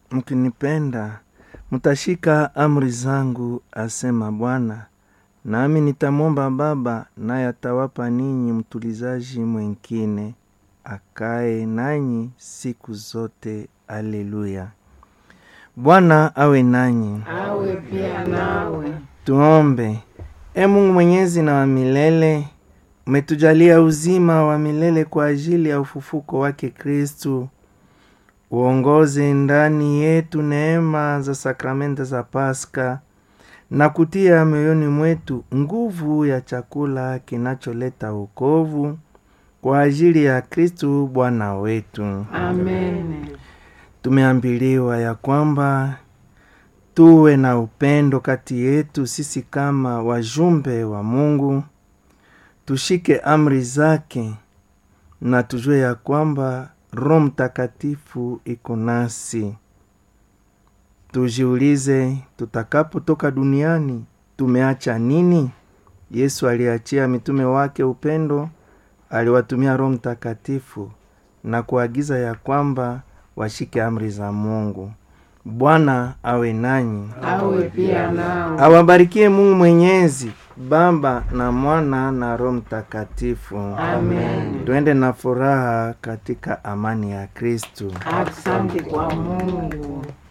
mkinipenda mtashika amri zangu, asema Bwana, nami nitamwomba Baba, naye atawapa ninyi mtulizaji mwengine akae nanyi siku zote. Aleluya. Bwana awe nanyi, awe pia nawe. tuombe. E Mungu mwenyezi na wa milele, umetujalia uzima wa milele kwa ajili ya ufufuko wake Kristu. Uongoze ndani yetu neema za sakramenta za Paska na kutia mioyoni mwetu nguvu ya chakula kinacholeta wokovu kwa ajili ya Kristu Bwana wetu. Amen. Tumeambiliwa ya kwamba tuwe na upendo kati yetu sisi kama wajumbe wa Mungu, tushike amri zake na tujue ya kwamba Roho Mtakatifu iko nasi. Tujiulize, tutakapotoka duniani tumeacha nini? Yesu aliachia mitume wake upendo, aliwatumia Roho Mtakatifu na kuagiza ya kwamba washike amri za Mungu. Bwana awe nanyi, awe pia nawe. awabarikie Mungu Mwenyezi, Baba na Mwana na Roho Mtakatifu. Amen. Tuende na furaha katika amani ya Kristu. Asante kwa Mungu.